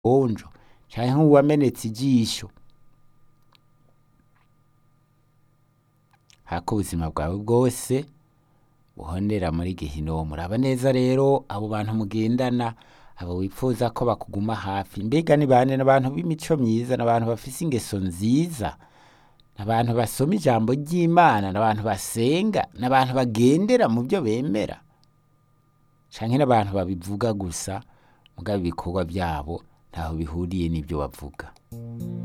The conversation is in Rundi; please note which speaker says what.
Speaker 1: onjo canke nk'uwamenetse ijisho hako ubuzima bwawe bwose buhonera muri gehinomu raba neza rero abo bantu mugendana abo wifuza ko bakuguma hafi mbega ni bande n'abantu b'imico myiza n'abantu bafise ingeso nziza n'abantu basoma ijambo ry'imana n'abantu basenga n'abantu bagendera mu byo bemera canke n'abantu babivuga gusa mugabo ibikorwa byabo ntaho bihuriye n'ibyo bavuga